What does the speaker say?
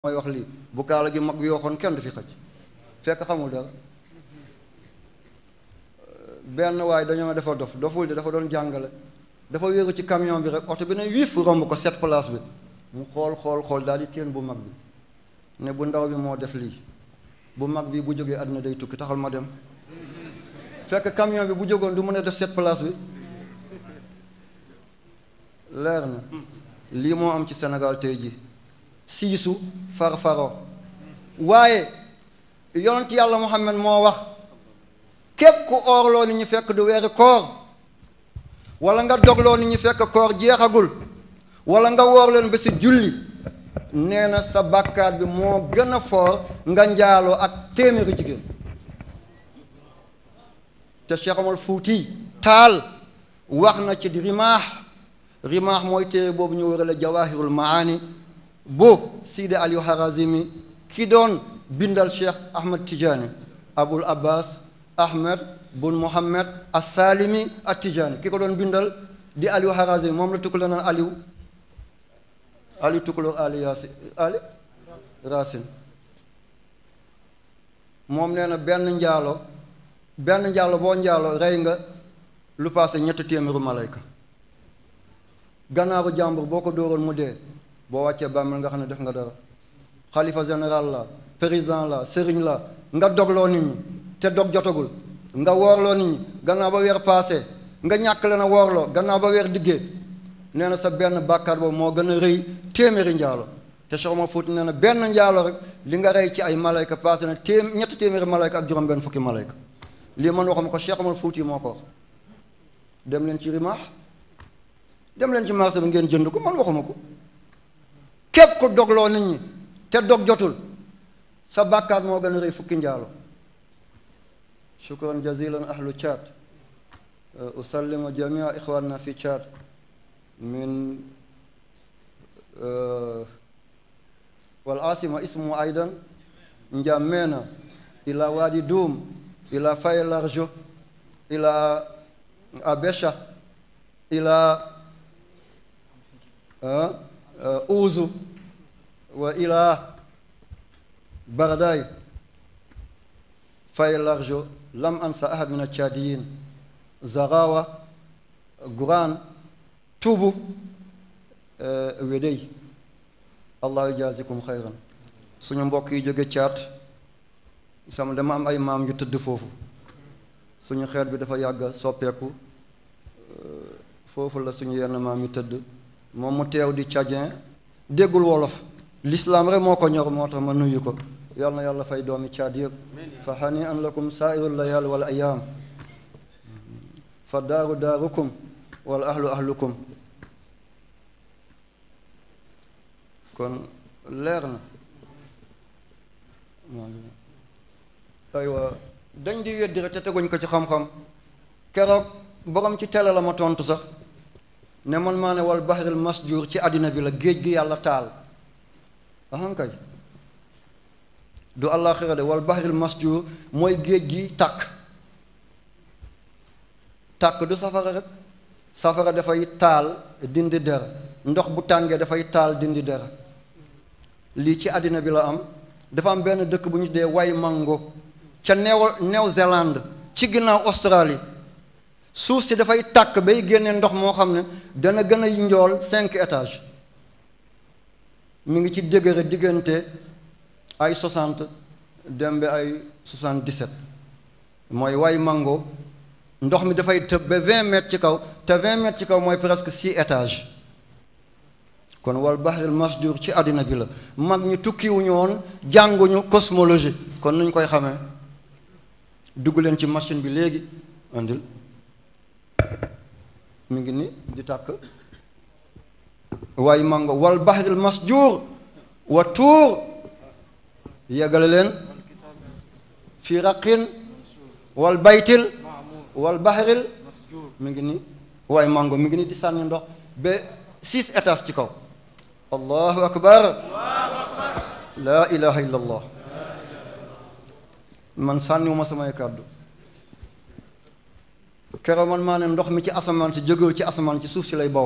mooy wax lii bu kaala gi mag yooxoon kenn du fi xëcc fekk xamul dara benn waaye dañoo dafa dof doful de dafa doon jàngale dafa wéeru ci camion bi rek oto bi ne wiif romb ko sept place bi mu xool xool xool daal di téen bu mag bi ne bu ndaw bi moo def lii bu mag bi bu jógee àddina day tukki taxal ma dem fekk camion bi bu jógoon du mën a def sept place bi leer na lii moo am ci Sénégal tey ji siisu farfaro waaye yonent yàlla Muhammad moo wax képp ku oorloo ni ñu fekk du weeri koor wala nga dogloo ni ñu fekk koor jeexagul wala nga woor leen ba si julli nee na sa bàkkaat bi moo gën a foor nga njaaloo ak téeméeri jigéen te Cheikh Omar Fuuti taal wax na ci di rimaax rimaax mooy téere boobu ñu wërale jawahirul maani bu Sidi Aliou Harazimi ki doon bindal Cheikh Ahmed Tidiane Abul Abbas Ahmed bun Mohammed As-Salimi At-Tidiane ki ko doon bindal di Aliou Harazimi moom la tukkale naan Aliou Aliou tukkulóor Ali Yaasin Ali Racine moom nee na benn njaalo benn njaalo boo njaalo rey nga lu paase ñetti téeméeru malayka gannaaru jàmbur boo ko dóoroon mu dee boo wàccee bàmmeel nga xam ne def nga dara xalifa général la président la sëriñ la nga dogloo nit ñi te dog jotagul nga woorloo nit ñi gannaaw ba weer paase nga ñàkk leen a woorloo gannaaw ba weer diggee nee na sa benn bàkkaar boobu moo gën a rëy téeméeri njaalo te Cheikh Omar Fouti nee na benn njaalo rek li nga rey ci ay malayka paase na téem ñetti téeméeri malayka ak juróom benn fukki malayka lii man waxuma ko Cheikh Omar Fouti moo ko wax dem leen ci rimaax dem leen ci marché bi ngeen jënd ko man waxuma ko képp ku dogloo nit ñi te dog jotul sa bàkkaat moo gën a rëy fukki njaalo shukran jazilan ahlu Tchad usallimu jamia ixwanna fi Tchad min wal asima ismu aidan njamena ila wadi doum ila faye larjo ila abesha ila uzu wa ila baraday faye larjo lam ansa ahad min achadiyin zarawa guran tubu wedey allah yjazikum xayran suñu mbokk yi jóge caat sama dama am ay maam yu tëdd foofu suñu xeet bi dafa yàgg soppeeku foofu la suñu yenn maam yi tëdd moom mu teew di tchadien déggul wolof l'islam rek moo ko ñor moo tax ma nuyu ko yal na yàlla fay doomi caad yëpp fa hani an lakum saairu layal wal ayaam fa daaru daarukum wal ahlu ahlukum kon leer na aywa dañ di weddi rek te teguñ ko ci xam-xam keroog borom ci tele la ma tontu sax ne man maa ne wal bahril masjur ci àddina bi la géej gi yàlla taal ahan kay du àllaaxira de wal bahril masjur mooy géej gi tàkk tàkk du safara rek safara dafay taal dindi dara ndox bu tàngee dafay taal dindi dara lii ci àddina bi la am dafa am benn dëkk bu ñu dee way mango ca New New-Zélande ci ginnaaw Australie suuf si dafay tàkk bay génne ndox moo xam ne dana gën a njool cinq étages mi ngi ci dëgëre diggante ay soixante dem ba ay soixante-dix-sept mooy way mango ndox mi dafay tëb ba vingt mètres ci kaw te vingt mètres ci kaw mooy presque six étages kon wal bahril masjur ci àddina bi la mag ñu tukkiwuñu woon jànguñu cosmologie kon nuñ koy xamee dugg leen ci machine bi léegi andil mi ngi ni di tàkk waaye mango wal bahril masjur wa tuur yeggale leen fi raqin wal baytil wal bahril mi ngi ni waaye mango mi ngi ni di sànni ndox ba six étages ci kaw allahu akbar laa ilaha illa allah man sànniwuma samay kàddu keroog man maa ne ndox mi ci asamaan si jógewul ci asamaan ci suuf si lay baw